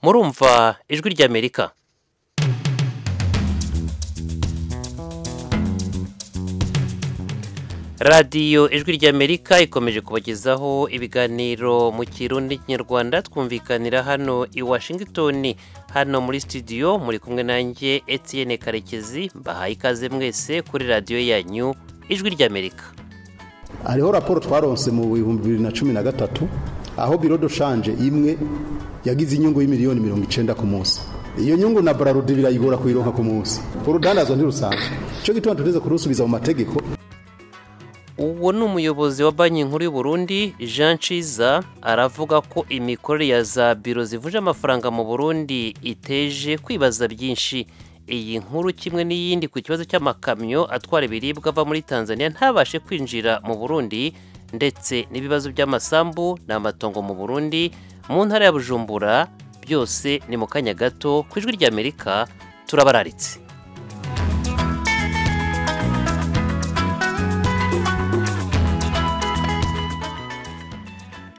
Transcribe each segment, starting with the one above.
murumva ijwi ry'amerika radiyo ijwi ry'amerika ikomeje kubagezaho ibiganiro mu kirundi kinyarwanda twumvikanira hano i washington hano muri studio muri kumwe nanjye etienne karekezi mbahaye ikaze mwese kuri radiyo yanyu ijwi ry'amerika hariho raporo twaronse mu bihumbi bibiri na cumi na gatatu aho biro doshanje imwe yagize inyungu y'imiliyoni mirongo icyenda ku munsi iyo nyungu na bararudi birayigora kuyironka ku munsi urudandazwa ntirusanzwe icyo gituma tugeze kurusubiza mu mategeko uwo ni umuyobozi wa banki nkuru y'u Burundi jean ciza aravuga ko imikorere ya za biro zivunja amafaranga mu burundi iteje kwibaza byinshi iyi nkuru kimwe n'iyindi ku kibazo cy'amakamyo atwara ibiribwa ava muri tanzania ntabashe kwinjira mu burundi ndetse n'ibibazo by'amasambu n'amatongo mu burundi mu ntara ya bujumbura byose ni mu kanya gato ku ijwi ry'amerika turabararitse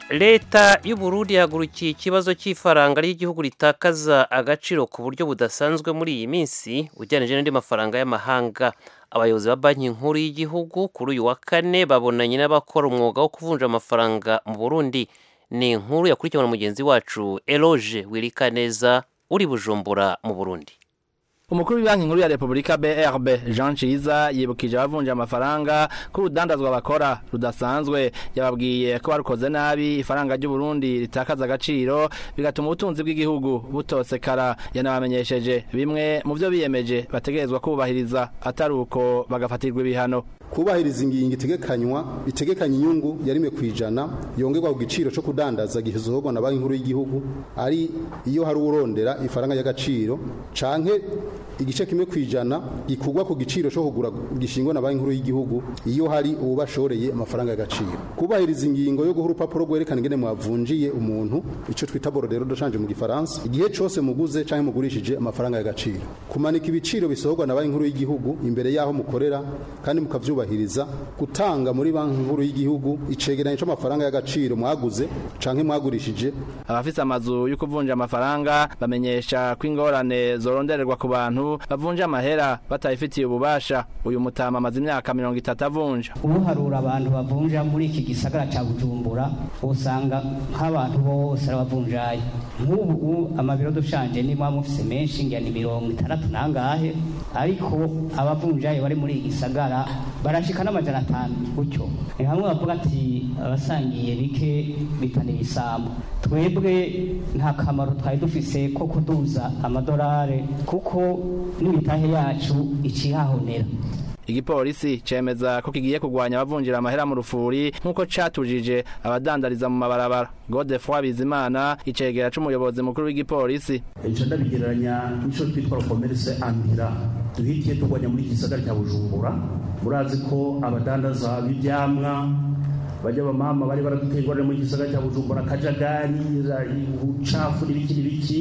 leta y'uburundi yahagurukiye ikibazo cy'ifaranga ry'igihugu ritakaza agaciro ku buryo budasanzwe muri iyi minsi ugereranije n'andi mafaranga y'amahanga abayobozi ba banki nkuru y'igihugu kuri uyu wa kane babonanye n'abakora umwuga wo kuvunja amafaranga mu burundi ni inkuru yakurikiwe na mugenzi wacu eroge wirikaneza uri bujumbura mu burundi umukuru w'ibanki nkuru ya repubulika brb jean ciza yibukije abavunja amafaranga ko urudandazwa bakora rudasanzwe yababwiye ko barukoze nabi ifaranga ry'uburundi ritakaza agaciro bigatuma ubutunzi bw'igihugu butosekara yanabamenyesheje bimwe mu byo biyemeje bategerezwa kubahiriza atari uko bagafatirwa ibihano kubahiriza ingingo itegekanywa itegekanya inyungu ya rimwe ku ijana yongerwa ku giciro cyo kudandaza gihuzohogwa na banki nkuru y'igihugu ari iyo hari urondera ifaranga y'agaciro canke igice kimwe ku ijana gikugwa ku giciro cyo kugura gishingwa na banki nkuru y'igihugu iyo hari uwubashoreye amafaranga y'agaciro kubahiriza ingingo yo guha urupapuro rwerekana ingene mwavunjiye umuntu icyo twita borodero doshanje mu gifaransa igihe cyose muguze cyangwa mugurishije amafaranga y'agaciro kumanika ibiciro bisohorwa na banki nkuru y'igihugu imbere y'aho mukorera kandi mukavyubahiriza gutanga muri banki nkuru y'igihugu icegeranyo cy'amafaranga y'agaciro mwaguze canke mwagurishije abafise amazu yo kuvunja amafaranga bamenyesha ko ingorane zorondererwa ku bantu bavunja amahera batayifitiye ububasha uyu mutama amaze imyaka mirongo itatu avunja uharura abantu bavunja muri iki gisagara cya bujumbura usanga nk'abantu bose arabavunjaye nk'ubu amabiro dushanje niba mufise menshi ngira ni mirongo itandatu nangahe ariko abavunjaye bari muri iki gisagara barashika n'amajana atanu gutyo ni hamwe bavuga ati abasangiye bike bitana ibisambu twebwe nta kamaro twari dufise ko kuduza amadolari kuko n'imitahe yacu ikihahonera igipolisi cemeza ko kigiye kugwanya abavunjira amahera mu rufuri nk'uko catujije abadandariza mu mabarabara godefroy bizimana icegera c'umuyobozi mukuru w'igipolisi ejo ndabigereranya n'ico twitwa komerse antira duhitiye tugwanya muri gisagara cya bujumbura murazi ko abadandaza b'ivyamwa bajya abamama bari baraduteye ingorane mu gisagara cya bujumbura akajagari ubucafu n'ibiki n'ibiki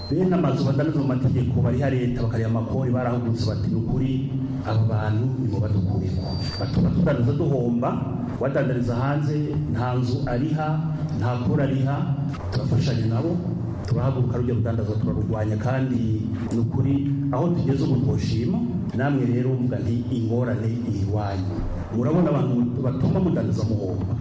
bene amazu badandaza mu mategeko bariha leta bakareba amakori barahugutse bati ni ukuri aba bantu nibo badukureko batuma tudandaza duhomba wadandariza hanze nta nzu ariha nta kora ariha turafashanya nabo turahaguruka rujya rudandaza turarurwanya kandi ni ukuri aho tugeze ubu twoshima namwe rero mvuga nti ingorane iwanyu murabona abantu batuma mudandaza muhomba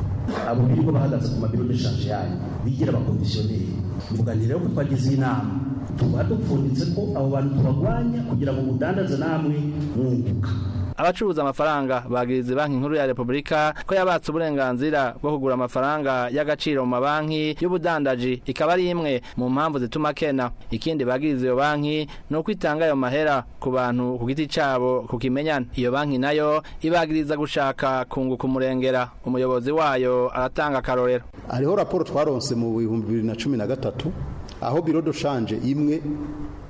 abo birirwa bahagaze ku mabiro n'eshanje yanyu bigira abakondisioneri mvuga nti rero ko twagize inama tuba dupfunditse ko abo bantu tubagwanya kugira ngo mudandaze namwe mwunguka abacuruza amafaranga bagiriza banki nkuru ya repubulika ko yabatse uburenganzira bwo kugura amafaranga y'agaciro mu mabanki y'ubudandaji ikaba ari imwe mu mpamvu zituma kena ikindi bagiriza iyo banki ni uko itanga ayo mahera ku bantu ku giti cyabo kukimenyana iyo banki nayo ibagiriza gushaka kunguka umurengera umuyobozi wayo aratanga akarorero hariho raporo twaronse mu bihumbi bibiri na cumi na gatatu aho biro doshanje imwe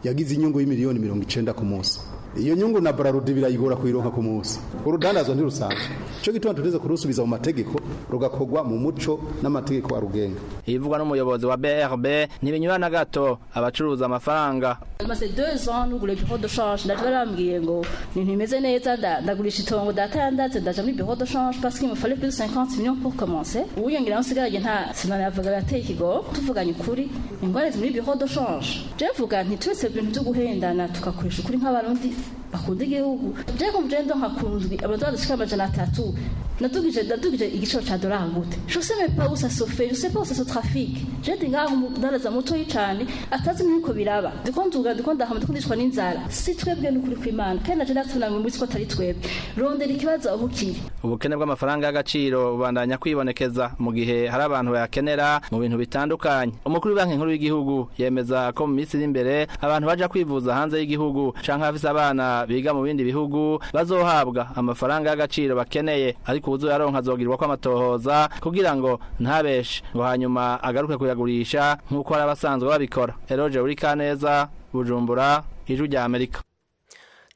yagize inyungu y'imiliyoni mirongo icyenda ku munsi iyo nyungu na bararudi birayigora kuyironka ku munsi urudandazwa ntirusanzwe cyo gituma tuteze kurusubiza mu mategeko rugakorwa mu muco n'amategeko arugenga ibivugwa n'umuyobozi wa BRB ntibinyura na gato abacuruza amafaranga maze deux ans nugura bureau de change ndaje barambwiye ngo ibintu bimeze neza nda- ndagurisha itongo data yandatse ndaja muri bureau de change parce qu'il me fallait plus de 50 millions pour commencer uwiyongeraho nsigaranye nta sinanavuga bateye ikigo tuvuganye ukuri ingorane muri bureau de change je mvuga nti twese ibintu byo guhendana tugakoresha ukuri nk'abarundi bakunda igihugu je kumvira ndo nkakundwi abantu badashika amajana atatu natugije natugije igiciro ca dolari gute je sais même pas où ça se fait je sais pas où ça se trafique je ndi ngaho mu ndaraza muto y'icane atazi n'uko biraba ndiko nduga ndiko ndahama ndiko ndishwa n'inzara si twebwe n'ukuri kw'imana kandi naje ndatunamwe muri ko atari twebwe rondera ikibazo aho kiri ubukene bw'amafaranga y'agaciro bubandanya kwibonekeza mu gihe hari abantu bayakenera mu bintu bitandukanye umukuru w'ibanki nkuru y'igihugu yemeza ko mu minsi iri imbere abantu baja kwivuza hanze y'igihugu canke abafise abana biga mu bindi bihugu bazohabwa amafaranga y'agaciro bakeneye ariko uwuzoyaronka azogirwa ko amatohoza kugira ngo ntabeshe ngo hanyuma agaruke kuyagurisha nk'uko hari abasanzwe babikora eroje uri kaneza bujumbura ijwi rya amerika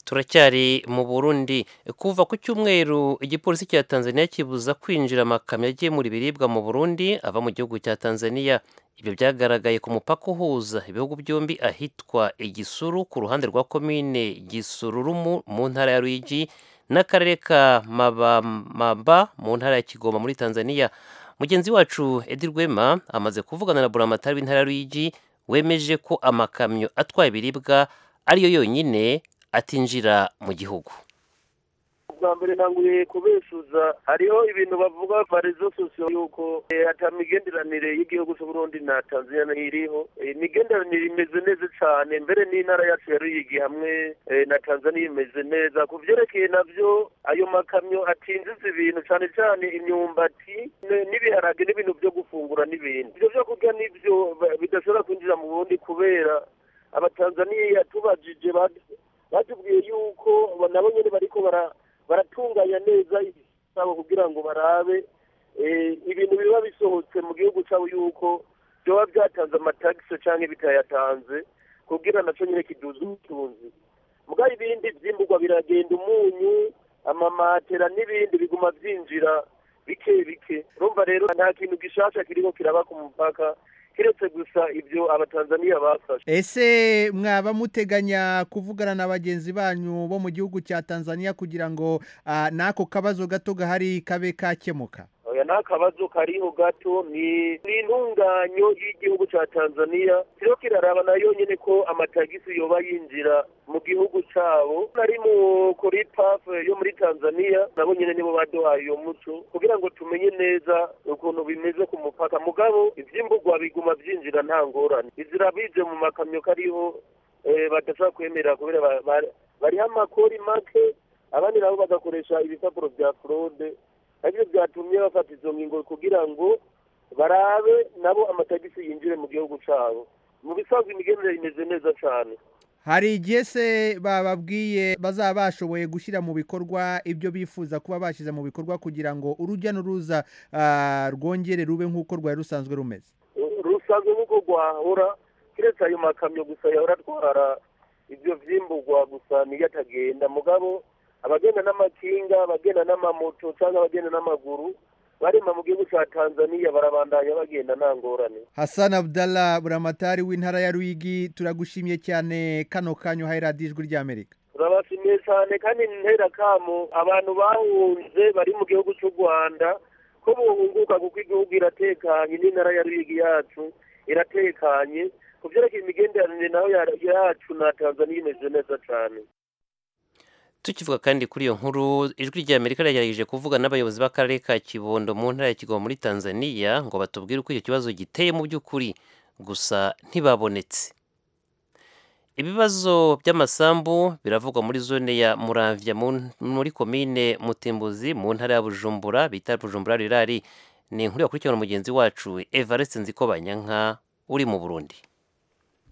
turacyari mu burundi kuva ku cyumweru igipolisi cya tanzania kibuza kwinjira amakamyo agemura ibiribwa mu burundi ava mu gihugu cya tanzania ibyo byagaragaye ku mupaka uhuza ibihugu byombi ahitwa igisuru ku ruhande rwa komine gisururumu mu ntara ya ruyigi n'akarere ka mabamba mu ntara ya kigoma muri tanzania mugenzi wacu edi rwema amaze kuvugana na buramatari w'intara ya ruyigi wemeje ko amakamyo atwaye ibiribwa ariyo yonyine atinjira mu gihugu bwa mbere ntanguriye kubeshuza hariho ibintu bavuga parezo sosiyo yuko eh, ata migenderanire y'igihugu cy'u Burundi na Tanzania iriho Eh, imigenderanire imeze neza cyane mbere n'intara yacu ya Ruyigi hamwe eh, na Tanzania imeze neza ku byerekeye navyo ayo makamyo atinjiza ibintu cyane cyane imyumbati ne- n'ibiharage n'ibintu byo gufungura n'ibindi ibyo byo kurya nibyo ba- bidashobora kwinjira mu Burundi kubera abatanzaniya tubajije bad- batubwiye yuko ba- nabo nyine bariko bara- baratunganya neza ibisabo kugira ngo barabe eh, ibintu biba bisohotse mu gihugu cyabo yuko byoba byatanze amatagisi cyangwa bitayatanze kugira nacyo nyine kiduze ubutunzi mugabo ibindi byimburwa biragenda umunyu amamatera n'ibindi biguma byinjira bike bike urumva rero nta kintu gishasha kiriko kiraba ku mupaka kiretse gusa ibyo abatanzaniya bafashe ese mwaba muteganya kuvugana na bagenzi banyu bo mu gihugu cya tanzania kugira ngo ah, n'ako kabazo gato gahari kabe kakemuka oya ni akabazo kariho gato ni ni intunganyo y'igihugu cya tanzaniya rero kiraraba nayo nyine ko amatagisi yoba yinjira mu gihugu cyabo nari mu kuri paf yo muri tanzaniya nabo nyine nibo baduhaye iyo muco kugira ngo tumenye neza ukuntu bimeze ku mupaka mugabo ibyimburwa biguma byinjira nta ngorane izira bije mu makamyo kariho eh, badashobora kwemera kubera ba- ba- bariho amakori make abandi nabo bagakoresha ibipapuro bya fraude ariko byatumye bafata izo ngingo kugira ngo barabe nabo amatagisi yinjire mu gihugu cyabo mu bisanzwe imigendere imeze neza cyane hari igihe se bababwiye bazaba bashoboye gushyira mu bikorwa ibyo bifuza kuba bashyize mu bikorwa kugira ngo urujya n'uruza ah, rwongere rube nk'uko rwari rusanzwe rumeze rusanzwe nk'uko rwahora keretse ayo makamyo gusa yahora atwara ibyo vyimburwa gusa niyo atagenda mugabo abagenda n'amakinga abagenda n'amamoto cyangwa abagenda n'amaguru barema mu gihugu cya tanzaniya barabandanya bagenda nta ngorane Hassan Abdallah buramatari w'intara ya Ruyigi turagushimye cyane kano kanyu hayi radiyo ijwi ry'Amerika turabashimiye cyane kandi nterakamu abantu bahunze bari mu gihugu cy'u rwanda ko bunguka kuko igihugu iratekanye n'intara ya ruyigi yacu iratekanye ku byerekeye imigenderanire nayo ya- yacu na tanzaniya imeze neza cyane tukivuga kandi kuri iyo nkuru ijwi rya amerika ryagerageje kuvuga n'abayobozi b'akarere ka kibondo mu ntara ya kigoma muri tanzania ngo batubwire uko icyo kibazo giteye mu by'ukuri gusa ntibabonetse ibibazo by'amasambu biravugwa muri zone ya muramvya mu- muri komine mutimbuzi mu ntara ya bujumbura bita bujumbura rirari ni inkuru yakurikirana mugenzi wacu evariste nzikobanyanka uri mu burundi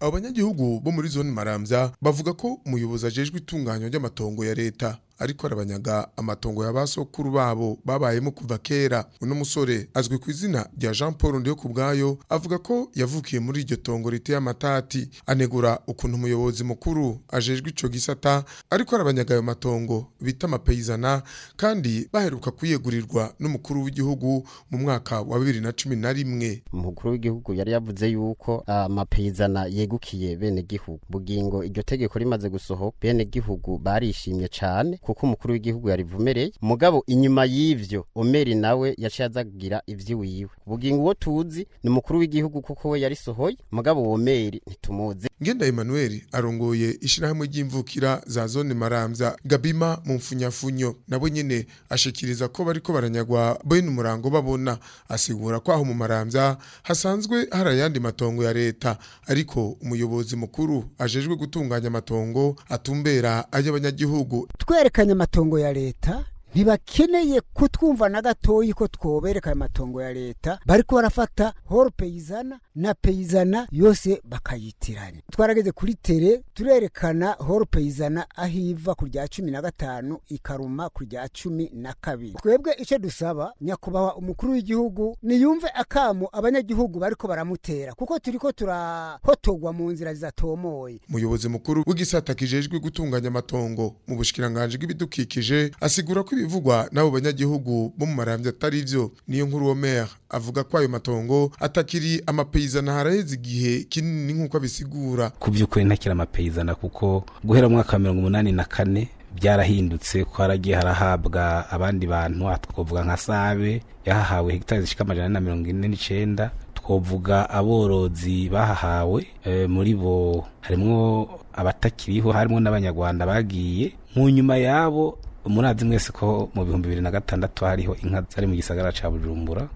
abanyagihugu bo muri zone maramvya bavuga ko umuyobozi ajejwe itunganywa ry'amatongo ya leta ariko arabanyaga amatongo ya basokuru babo babayemo kuva kera uno musore azwi ku izina rya Jean Paul ndiyo kubwayo avuga ko yavukiye muri iryo tongo riteye amatati anegura ukuntu umuyobozi mukuru ajejwe ico gisata ariko arabanyaga ayo matongo bita amapeyizana kandi baheruka kuyegurirwa n'umukuru w'igihugu mu mwaka wa 2011 umukuru w'igihugu yari yavuze yuko amapeyizana yegukiye bene gihugu bugingo iryo tegeko rimaze gusohoka bene gihugu barishimye cyane kuko umukuru w'igihugu yarivumereye mugabo inyuma y'ivyo omeri nawe yaciye azagira ivy'iwiwe bugingo uwo tuzi ni umukuru w'igihugu kuko we yarisohoye mugabo omeri ntitumuzi ngenda Emmanuel arongoye ishirahamwe ry'imvukira za zone maramza gabima mu mfunyafunyo nabo nyene ashikiriza ko bariko baranyagwa bene umurango babona asigura ko aho mu maramza hasanzwe harayandi matongo ya leta ariko umuyobozi mukuru ajejwe gutunganya amatongo atumbera ay'abanyagihugu twerekanye amatongo ya leta ntibakeneye kutwumva na gatoyi ko twobereka ayo matongo ya leta bariko barafata horo peyizana na peyizana yose bakayitiranya twarageze kuri tere turerekana horo peyizana aho iva ku rya cumi na gatanu ikaruma ku rya cumi na kabiri twebwe icyo dusaba nyakubahwa umukuru w'igihugu niyumve akamu abanyagihugu bariko baramutera kuko turiko turahotogwa mu nzira zidatomoye umuyobozi mukuru w'igisata kijejwe gutunganya amatongo mu bushikiranganji bw'ibidukikije asigura ko ibivugwa n'abo banyagihugu bo mu marambya atari byo niyo nkuru wo mayor avuga ko ayo matongo atakiri amapeyizana haraheze igihe kinini nk'uko abisigura ku by'ukuri ntakiri amapeyizana kuko guhera mu mwaka wa mirongo umunani na kane byarahindutse ko haragiye harahabwa abandi bantu twavuga nka sabe yahahawe hegitari zishyika amajana na mirongo ine n'icyenda twavuga aborozi bahahawe muri bo harimo abatakiriho harimo n'abanyarwanda bagiye mu nyuma yabo umurazi mwese ko mu bihumbi bibiri na gatandatu hariho inka zari mu gisagara cya bujumbura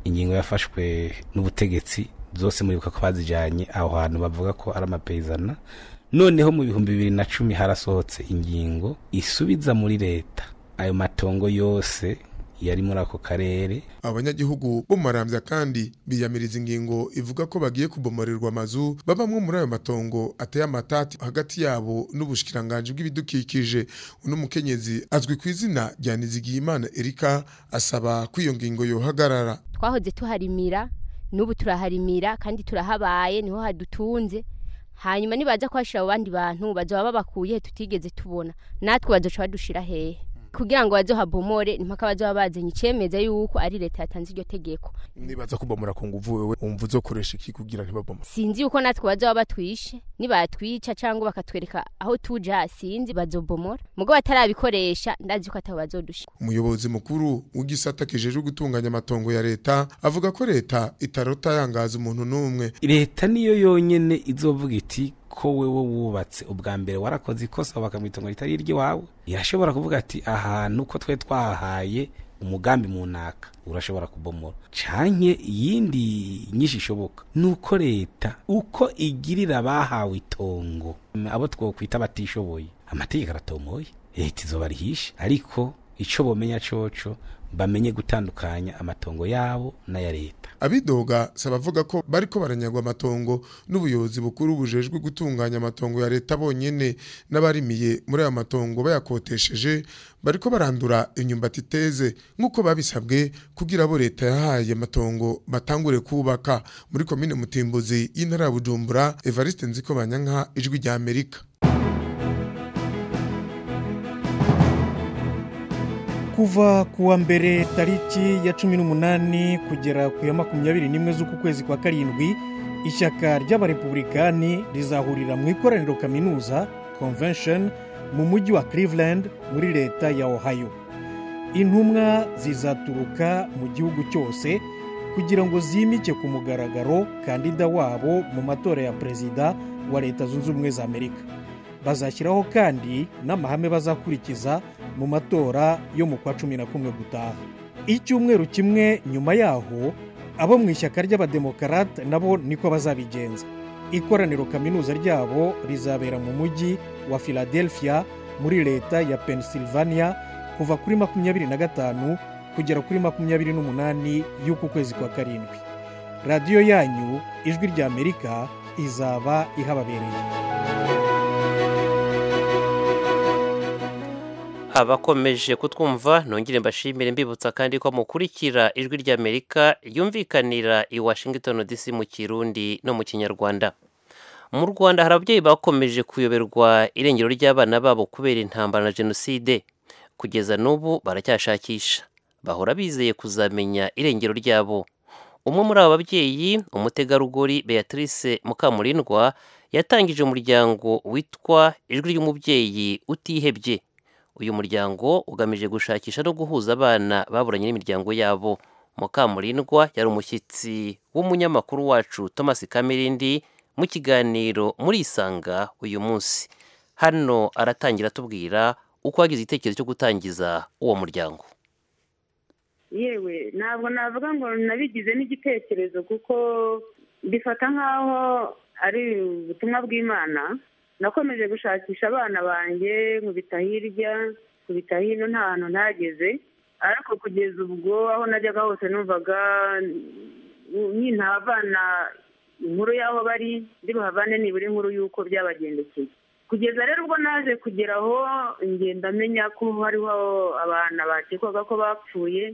ingingo yafashwe n'ubutegetsi zose muribuka ko bazijyanye aho hantu bavuga ko ari amapeyizana noneho mu bihumbi bibiri na cumi harasohotse ingingo isubiza muri leta ayo matongo yose yari muri ako karere abanyagihugu bo marambya kandi biyamiriza ingingo ivuga ko bagiye kubomererwa amazu babamwe muri ayo matongo ateye amatati hagati yabo n'ubushikiranganje bw'ibidukikije uno mukenyezi azwi ku izina rya Nizigiyimana Erika asaba ko iyo ngingo yohagarara twahoze tuharimira n'ubu turaharimira kandi turahabaye niho hadutunze hanyuma nibaza kuhashyira abo bandi bantu bazaba babakuye tutigeze tubona natwe baduca badushira hehe kugira ngo bazohabomore impaka bazoba bazanye icemeza yuko ari leta yatanze iryo tegeko nibaza kubomora ku nguvu wewe umva uzokoresha iki kugira ntibabomore sinzi yuko natwe bazoba batwishe nibatwica cyangwa bakatwereka aho tuja sinzi bazobomora mugo batarabikoresha ndazi ko atabo bazodusha umuyobozi mukuru w'igisata kijejwe gutunganya amatongo ya leta avuga ko leta itarota yangaza umuntu n'umwe leta niyo yonyene izovuga iti ko wewe wubatse ubwa mbere warakoze ikosa bakamwitongo ritari iry'iwawe irashobora kuvuga ati ahantu ko twe twahahaye umugambi mu naka urashobora kubomora canke iyindi nyinshi ishoboka nuko leta uko igirira abahawe itongo abo twokwita batishoboye amategeko aratomoye leta izoba rihishe ariko ico bomenya coco bamenye gutandukanya amatongo yabo n'aya leta abidoga sabavuga ko bariko baranyagwa amatongo n'ubuyobozi bukuru bujejwe gutunganya amatongo ya leta bonyene n'abarimiye muri aya matongo bayakotesheje bariko barandura inyumbati iteze nk'uko babisabwe kugira abo leta yahaye amatongo batangure kubaka muri komine mutimbuzi y'intara ya bujumbura evariste nzikobanyanka ijwi rya amerika kuva kuwa mbere tariki ya cumi n'umunani kugera ku ya makumyabiri n'imwe z'uku kwezi kwa karindwi ishyaka ry'abarepublikani rizahurira mu ikoraniro kaminuza convention mu mujyi wa cleveland muri leta ya ohio intumwa zizaturuka mu gihugu cyose kugira ngo zimike ku mugaragaro kandida wabo mu matora ya perezida wa leta zunze ubumwe za amerika bazashyiraho kandi n'amahame bazakurikiza mu matora yo mu kwa cumi na kumwe gutaha icyumweru kimwe nyuma yaho abo mu ishyaka ry'abademokarate nabo niko bazabigenza ikoraniro kaminuza ryabo rizabera mu mujyi wa philadelphia muri leta ya pennsylvania kuva kuri makumyabiri na gatanu kugera kuri makumyabiri n'umunani y'uku kwezi kwa karindwi radiyo yanyu ijwi rya amerika izaba ihababereye abakomeje kutwumva nongere mbashimire mbibutsa kandi ko mukurikira ijwi ry'amerika yumvikanira i washington dc mu kirundi no mu kinyarwanda mu rwanda hari ababyeyi bakomeje kuyoberwa irengero ry'abana babo kubera intambara na jenoside kugeza n'ubu baracyashakisha bahora bizeye kuzamenya irengero ryabo umwe muri aba babyeyi umutegarugori beatrice mukamurindwa yatangije umuryango witwa ijwi ry'umubyeyi utihebye uyu muryango ugamije gushakisha no guhuza abana baburanye n'imiryango yabo mukamurindwa yari umushyitsi w'umunyamakuru wacu thomas kamirindi mu kiganiro muri isanga uyu munsi hano aratangira atubwira uko wagize igitekerezo cyo gutangiza uwo muryango yewe ntabwo navuga ngo nabigize n'igitekerezo kuko bifata nk'aho ari ubutumwa bw'imana nakomeje gushakisha abana banjye nkubita hirya nkubita hino nta hantu ntageze ariko kugeza ubwo aho najyaga hose numvaga nyine abana inkuru y'aho bari ndi buhavane nibura inkuru y'uko byabagendekeye kugeza rero ubwo naje kugera aho ngenda amenya ko hariho abana bakekwaga ko bapfuye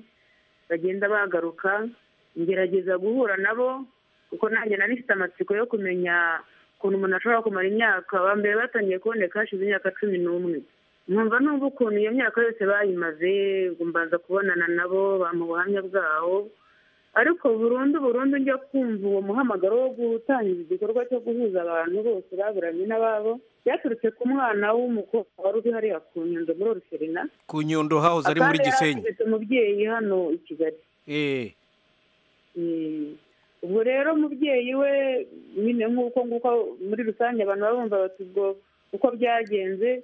bagenda bagaruka ngerageza guhura nabo kuko nanjye nari mfite amatsiko yo kumenya ukuntu umuntu ashobora kumara imyaka ba mbere batangiye kuboneka hashize imyaka cumi n'umwe nkumva n'ubu ukuntu iyo myaka yose bayimaze mbanza kubonana nabo bamuha ubuhamya bwawo ariko burundu burundu njya kumva uwo muhamagaro wo gutangiza igikorwa cyo guhuza abantu bose baburanye n'ababo byaturutse ku mwana w'umukobwa wari uri hariya ku nyundo muri oruserina ku nyundo hahoze ari muri gisenyi umubyeyi hano i kigali ubwo rero umubyeyi we nyine nk'uko nguko muri rusange abantu baba bumva bati ubwo uko byagenze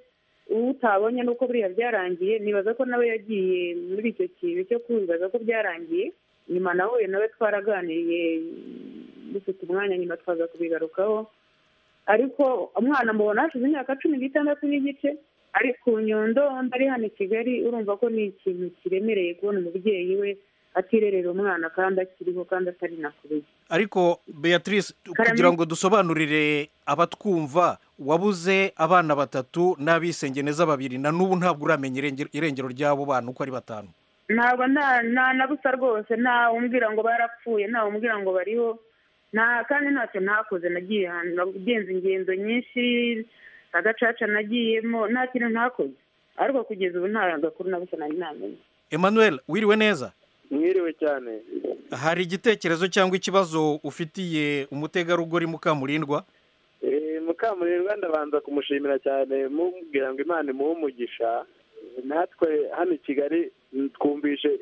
utabonye n'uko buriya byarangiye nibaza ko nawe yagiye muri icyo kintu cyo kwibaza ko byarangiye nyuma nawe nawe twaraganiriye dufite umwanya nyuma twaza kubigarukaho ariko umwana mubona hashize imyaka cumi n'itandatu n'igice ari ku nyundo undi ari hano i kigali urumva ko ni ikintu kiremereye kubona umubyeyi we atirerera umwana kandi akiriho kandi atari nakubiye ariko beatrice kugira ngo dusobanurire abatwumva wabuze abana batatu n'abisengeneza babiri na n'ubu ntabwo uramenya irengero ry'abo bana uko ari batanu ntabwo ntanabusa rwose ntawe umbwira ngo barapfuye ntawe umbwira ngo bariho kandi ntacyo ntakoze nagiye ahantu nagenze ingendo nyinshi agacaca nagiyemo nta kintu ntakoze ariko kugeza ubu nta gakuru nabusa nari ntamenya emmanuel wiriwe neza mwiriwe cyane hari igitekerezo cyangwa ikibazo ufitiye umutegarugori mukamurindwa mukamurindwa ndabanza kumushimira cyane mubwira ngo imana imuhe umugisha natwe hano i kigali twumvishe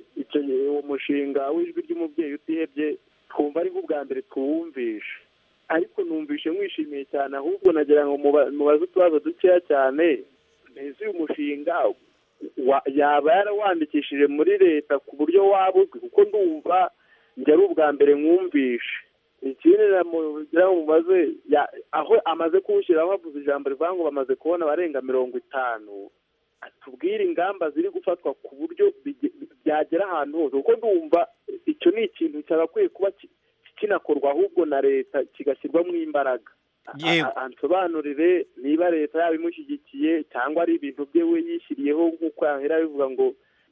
uwo mushinga w'ijwi ry'umubyeyi utihebye twumva ari nk'ubwa mbere tuwumvishe ariko numvishe mwishimiye cyane ahubwo nagira ngo mubaze utubazo dukeya cyane mbese uyu mushinga yaba yarawandikishije muri leta ku buryo waba uzwi kuko ndumva njya ari ubwa mbere mwumvishe ikindi namugira ngo mubaze aho amaze kuwushyiraho havuze ijambo rivuga ngo bamaze kubona abarenga mirongo itanu atubwire ingamba ziri gufatwa ku buryo byagera ahantu hose kuko ndumva icyo ni ikintu cyagakwiye kuba kinakorwa ahubwo na leta kigashyirwamo imbaraga ansobanurire niba leta yaba imushyigikiye cyangwa ari ibintu bye we yishyiriyeho nk'uko yahera bivuga ngo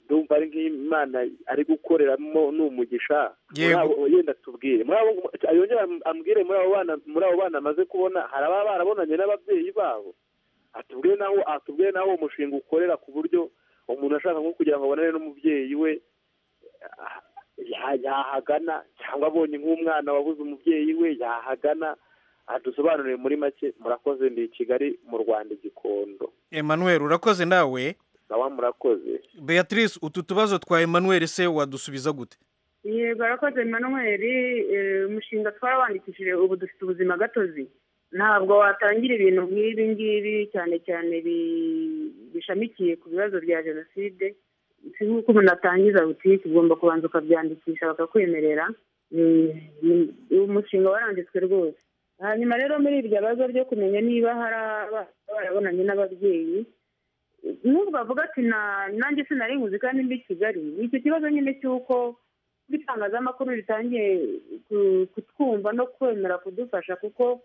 ndumva ari nk'imana ari gukoreramo ni umugisha yenda tubwire yongera ambwire muri abo bana muri abo bana amaze kubona hari ababa barabonanye n'ababyeyi babo atubwire naho atubwire naho uwo mushinga ukorera ku buryo umuntu ashaka nko kugira ngo abonane n'umubyeyi we yahagana cyangwa abonye nk'umwana wabuze umubyeyi we yahagana dusobanuriye muri make murakoze ndi i kigali mu rwanda igikondo emmanuel urakoze nawe nawe murakoze beatrice utu tubazo twa emmanuel se wadusubiza gute yego arakoze emmanuel umushinga twarabandikishije ubu dufite ubuzima gatozi ntabwo watangira ibintu nk'ibi ngibi cyane cyane bishamikiye ku bibazo bya jenoside si nk'uko umuntu atangiza butike ugomba kubanza ukabyandikisha bakakwemerera umushinga waranditswe rwose hanyuma rero muri iryo bazo ryo kumenya niba hari barabonanye n'ababyeyi n'ubwo bavuga ati nanjye sinari nkuzi kandi mbi kigali icyo kibazo nyine cy'uko itangazamakuru ritangiye kutwumva no kwemera kudufasha kuko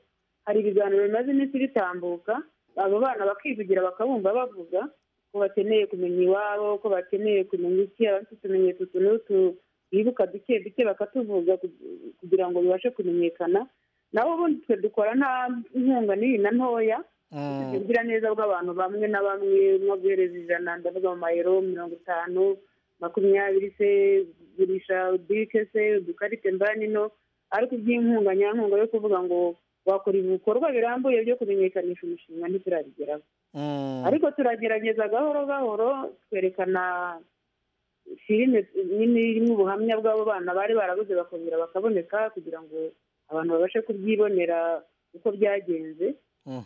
hari ibiganiro bimaze iminsi bitambuka abo bana bakivugira bakabumva bavuga ko bakeneye kumenya iwabo ko bakeneye kumenya iki abafite utumenyetso utu n'utu bibuka duke duke bakatuvuga ku- kugira ngo bibashe kumenyekana nabo ubundi twe dukora nta nkunga n'iyi na ntoya ubugira neza bw'abantu bamwe na bamwe nko guhereza ijana ndavuga mu mayero mirongo itanu makumyabiri se gurisha udike se udukarite mbanino ariko iby'inkunga nyankunga yo kuvuga ngo wakora ibikorwa birambuye byo kumenyekanisha umushinga ntiturabigeraho ariko turagerageza gahoro gahoro twerekana filime nyine irimo ubuhamya bw'abo bana bari barabuze bakongera bakaboneka kugira ngo abantu babashe kubyibonera uko byagenze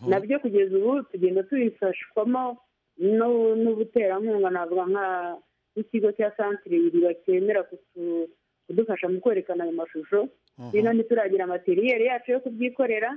nabyo kugeza ubu tugenda tubifashwamo no- n'ubuterankunga navuga nka nk'ikigo cya santire iriba cyemera kutu- kudufasha mu kwerekana ayo mashusho Mhm. rero ntituragira materiyeri yacu yo kubyikorera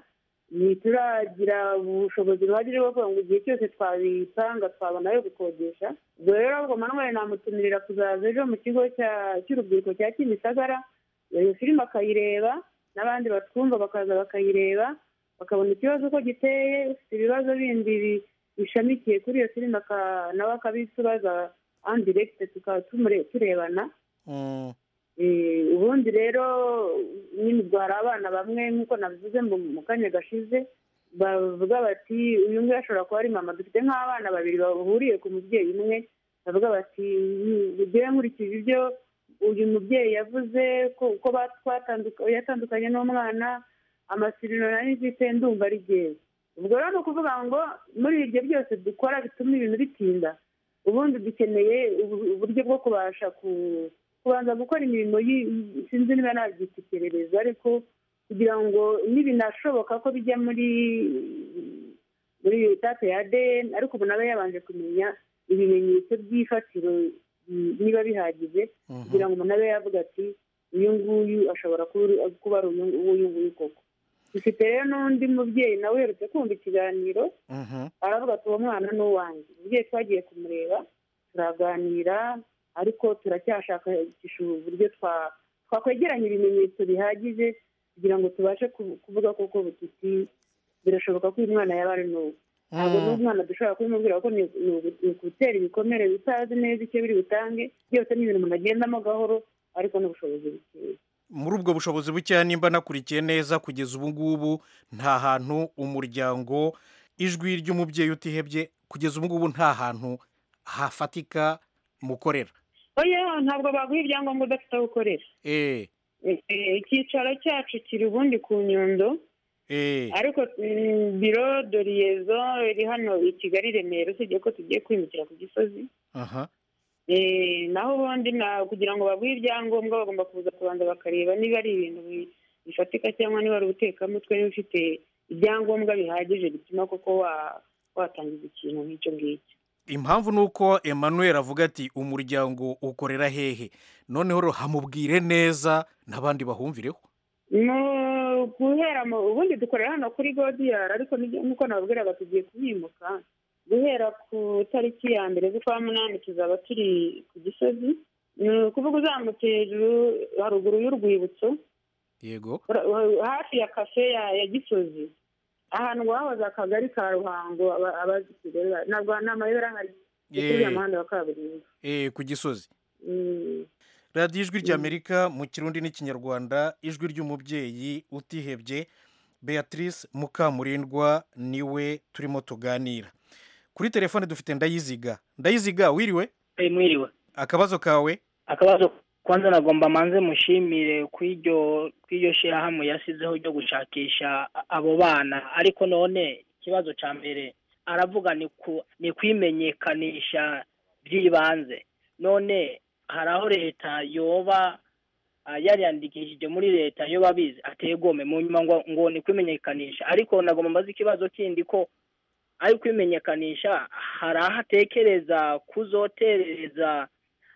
ntituragira ubushobozi buhagije bwo kuvuga ngo igihe cyose twabitanga twabona ayo gukodesha ubwo rero ahubwo manuel namutumirira kuzaza ejo mu kigo cya- cy'urubyiruko cya kimisagara iyo filime akayireba n'abandi batwumva bakaza bakayireba bakabona ikibazo uko giteye ufite ibibazo bindi bi- bishamikiye kuri iyo filime aka- nawe akabisubaza andiregite tukaba tumure- turebana Eh, ubundi rero nyine ubwo hari abana bamwe nk'uko nabivuze mu- mu kanya gashize bavuga bati uyu nguyu ashobora kuba ari mama dufite nk'abana babiri bahuriye ku mubyeyi umwe bavuga bati ugiye nkurikije ibyo uyu mubyeyi yavuze ko uko ba- twatanduka- yatandukanye n'umwana amasirino nari mfite ndumva ari jyewe ubwo rero ni ukuvuga ngo muri ibyo byose dukora bituma ibintu bitinda ubundi dukeneye ubu- uburyo bwo kubasha ku- kubanza gukora imirimo yi- sinzi niba nabyita iperereza ariko kugira ngo nibinashoboka ko bijya muri muri data ya ADN ariko ubu nawe yabanje kumenya ibimenyetso by'ifatiro mm, niba bihagije Mhm. kugira ngo umuntu abe yavuga ati uyu nguyu ashobora kuba ari- kuba ari uyu uyu nguyu koko dufite rero n'undi mubyeyi nawe uherutse kumva ikiganiro aravuga ati uwo mwana ni uwanjye umubyeyi twagiye kumureba turaganira ariko turacyashakisha uburyo twa- twakwegeranya ibimenyetso bihagije kugira ngo tubashe ku- kuvuga koko bututi birashoboka ko uyu mwana yaba ari n'ubu ntabwo Mm. n'umwana dushobora kubimubwira ko ni ni ugu- ni ukutera ibikomere bitazi neza icyo biri butange byose ni ibintu umuntu agendamo gahoro ariko n'ubushobozi bukeya muri ubwo bushobozi bukeya nimba nakurikiye neza kugeza ubu ngubu nta hantu umuryango ijwi ry'umubyeyi utihebye kugeza ubu ngubu nta hantu hafatika mukorera oya ntabwo baguha ibyangombwa udafite aho ukorera eee Eh, eh, icyicaro cyacu kiri ubundi ku nyundo eee ariko mm, biro doriyezo iri hano i kigali i remera usibye ko tugiye kwimukira ku gisozi aha Eh, naho ubundi na kugira ngo baguhe ibyangombwa bagomba kuza kubanza bakareba niba ari ibintu bi- bifatika cyangwa niba ari ubutekamutwe niba ufite ibyangombwa bihagije bituma koko wa- watangiza ikintu nk'icyo ngicyo impamvu ni uko emmanuel avuga ati umuryango ukorera hehe noneho rero hamubwire neza n'abandi bahumvireho Mu- guhera mu ubundi dukorera hano kuri godiyari ariko nibyo- nk'uko nababwiraga tugiye kuhimuka guhera ku tariki ya mbere z'ukwa munani tuzaba turi ku gisozi ni ukuvuga uzamutse hejuru haruguru y'urwibutso yego ura- ura- hafi ya kafe ya ya gisozi ahantu wahoze akagari ka ruhango aba- abazi rero, ntabwo nta mayobera ahari ni kuri uriya Yeee. muhanda wa kaburimbo eee ku gisozi Mm. radiyo ijwi ry'amerika mu kirundi n'ikinyarwanda ijwi ry'umubyeyi utihebye beatrice mukamurindwa niwe turimo tuganira kuri telefone dufite ndayiziga ndayiziga wiriwe mwiriwe akabazo kawe akabazo kwanza nagomba manze mushimire kw'iryo kw'iryo shyirahamwe yasizeho ryo gushakisha a- abo bana ariko none ikibazo cya mbere aravuga ni ku ni kwimenyekanisha by'ibanze none hari aho leta yoba ah, yariyandikishije muri leta yo babizi ategome mu nyuma ngo ngo ni kwimenyekanisha ariko nagomba mbaze ikibazo kindi ko ari kwimenyekanisha hari aho atekereza kuzoterereza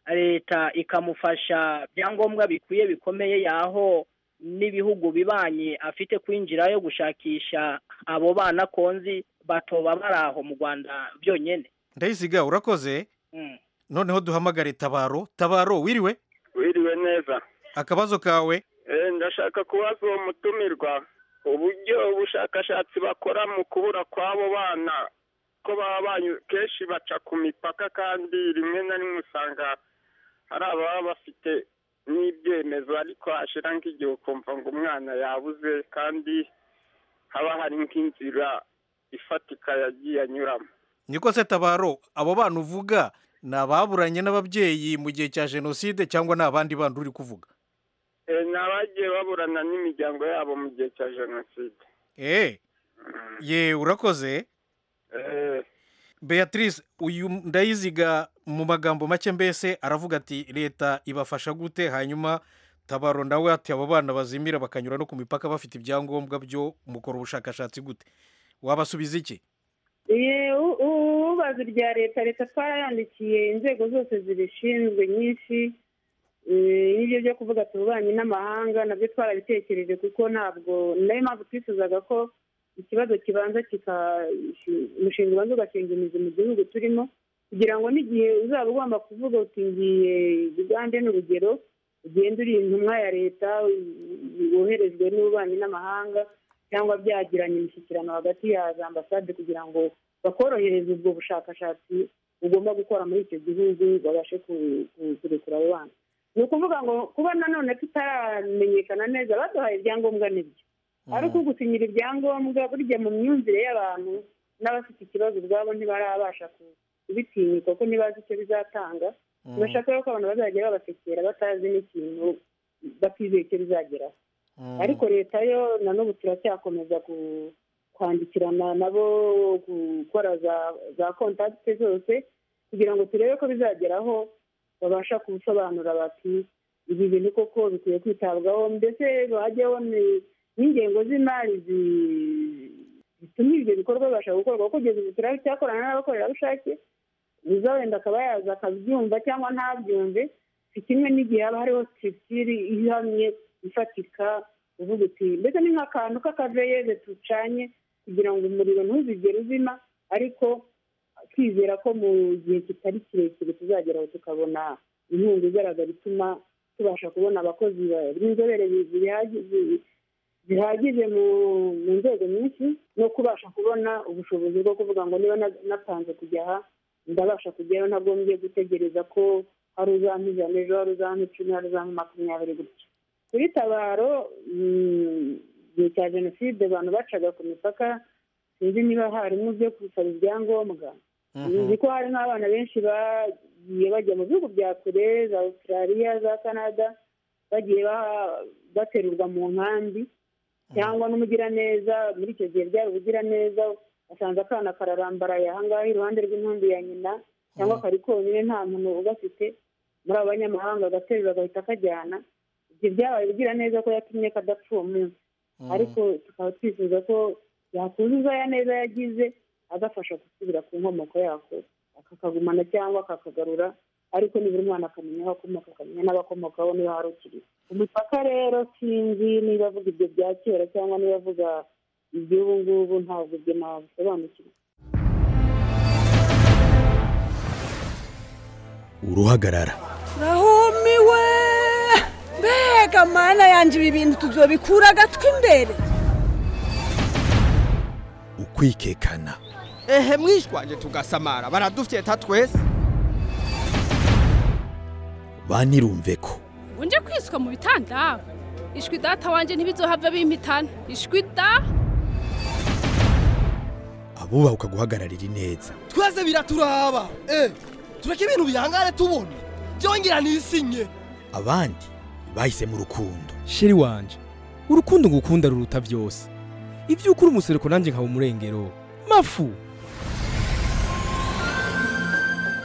leta ikamufasha ibyangombwa bikwiye bikomeye yaho n'ibihugu bibanye afite kwinjirayo gushakisha abo bana konzi batoba bari aho mu rwanda byonyine ndayiziga urakoze Mm. noneho duhamagare tabaro tabaro wiriwe wiriwe neza akabazo kawe Eh, ndashaka kubaza uwo mutumirwa uburyo ubushakashatsi bakora mu kubura kw'abo bana ko baba banyu kenshi baca ku mipaka kandi rimwe na rimwe usanga hari ababa bafite n'ibyemezo ariko hashira nk'igihe ukumva ngo umwana yabuze kandi haba hari nk'inzira ifatika yagiye anyuramo niko se tabaro abo bana uvuga ni ababuranye n'ababyeyi mu gihe cya jenoside cyangwa ni abandi bandi uri kuvuga Eh, ni abagiye baburana n'imiryango yabo mu gihe cya jenoside eee ye urakoze Eh, beatrice uyu ndayiziga mu magambo make mbese aravuga ati leta ibafasha gute hanyuma tabaro nawe ati abo bana bazimira bakanyura no ku mipaka bafite ibyangombwa byo mukora ubushakashatsi gute wabasubiza iki Ye, u- u- ubaza ibya leta leta twarayandikiye inzego zose zibishinzwe nyinshi Eh, n'ibyo byo kuvuga tububanyi n'amahanga nabyo twarabitekereje kuko ntabwo nayo mpamvu twifuzaga ko ikibazo kibanza kika umushinga ubanza ugashinga imizi mu gihugu turimo kugira ngo n'igihe uzaba ugomba kuvuga uti ngiye ugande ni urugero ugenda uri intumwa ya leta woherejwe n'ububanyi n'amahanga cyangwa byagiranye imishyikirano hagati ya za ambasade kugira ngo bakorohereze ubwo bushakashatsi ugomba gukora muri icyo gihugu babashe ku- ku- kurekura abo bana ni ukuvuga ngo kuba nanone tutaramenyekana neza baduhaye ibyangombwa nibyo ariko gusinyira ibyangombwa burya mu myumvire y'abantu n'abafite ikibazo ubwabo ntibarabasha ku- kubitinyuka kuko ntibazi icyo bizatanga Mm. ntibashaka ko abantu bazajya babasekera batazi n'ikintu batizeye icyo bizageraho ariko leta yo na n'ubu turacyakomeza ku- kwandikirana nabo gukora za za kontakite zose kugira ngo turebe ko bizageraho babasha kubisobanura bati ibi bintu koko bikwiye kwitabwaho mbese bajyaho n'ingengo z'imari zi- zituma ibyo bikorwa bibasha gukorwa kuko kugeza ubu turacyakorana n'abakorerabushake uza wenda akaba yaza akabyumva cyangwa ntabyumve si kimwe n'igihe haba hariho sitiri ihamye ifatika uvuga uti mbese ni nk'akantu k'akaveyeze tucanye kugira ngo umuriro ntuzigere uzima ariko twizera ko mu gihe kitari kirekire tuzageraho tukabona inkunga igaragara ituma tubasha kubona abakozi ba- b'inzobere bi- bihaji- bi- bihagije mu mu nzego nyinshi no kubasha kubona ubushobozi bwo kuvuga ngo niba na- natanze kujya aha ndabasha kujyayo ntabwo ngiye gutegereza ko hari uzampijana ejo hari uzampa icumi hari uzampa makumyabiri gutya kuri tabaro mm, igihe cya jenoside abantu bacaga ku mipaka sinzi niba harimo byo gusaba ibyangombwa nzi ko hari nk'abana benshi bagiye bajya mu bihugu bya kure za australia za canada bagiye ba- baterurwa mu nkambi cyangwa n'umugiraneza muri icyo gihe byari ubugiraneza asanze akana kararambaraye ahangaha iruhande rw'inkambi ya nyina cyangwa kari konyine nta muntu ugafite muri abo banyamahanga agaterura agahita kajyana ibyo byabaye ubugiraneza ko yatumye kadapfa uwo munsi ariko tukaba twifuza ko yakuzuza ya neza yagize agafasha gusubira ku nkomoko yako akakagumana cyangwa akakagarura ariko nibura umwana akamenya aho akomoka akamenya n'abakomokaho niba hari ukiri umupaka rero sinzi niba avuga ibyo bya kera cyangwa niba avuga iby'ubu ngubu ntabwo ibyo nabisobanukirwa uruhagarara rahumiwe mbega mana yanjye ibi bintu tuzobikura agatwi imbere ukwikekana ehe mwishwanje tugasamara baradufyeta twese banirumve ko unje kwiswa mu bitanda ishwi data wanjye ntibizohave bimpitana ishwi da abubahuka guhagararira ineza twese biraturaba eh tureke ibintu bihangare tubona byongera nisinye abandi bahisemo urukundo sheri wanje urukundo ngukunda ruruta byose ibyo ukora umusereko nanjye nkaba umurengero mafu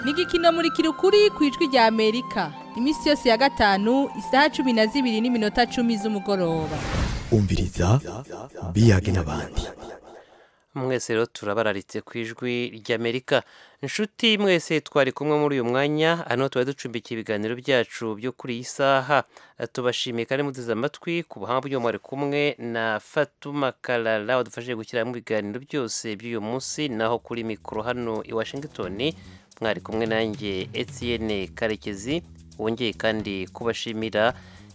ni igikino muri kirukuri ku ijwi rya amerika iminsi yose ya gatanu isaha cumi na zibiri n'iminota cumi z'umugoroba umviriza biyage n'abandi mwese rero turabararitse ku ijwi ry'amerika inshuti mwese twari kumwe muri uyu mwanya hano tuba ducumbikiye ibiganiro byacu byo kuri iyi saha tubashimiye kandi muteze amatwi ku buhanga bw'uyu mwari kumwe na fatuma karara wadufashije gushyiramo ibiganiro byose by'uyu munsi naho kuri mikoro hano i washingitoni mwari kumwe nanjye etienne karekezi wongeye kandi kubashimira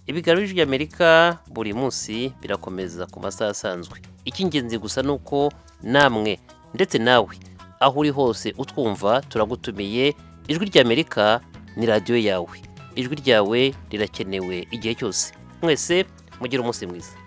ibiganiro by'amerika buri munsi birakomeza ku masaha asanzwe icy'ingenzi gusa ni uko namwe ndetse nawe aho uri hose utwumva turagutumiye ijwi ry'amerika ni radiyo yawe ijwi ryawe rirakenewe igihe cyose mwese mugire umunsi mwiza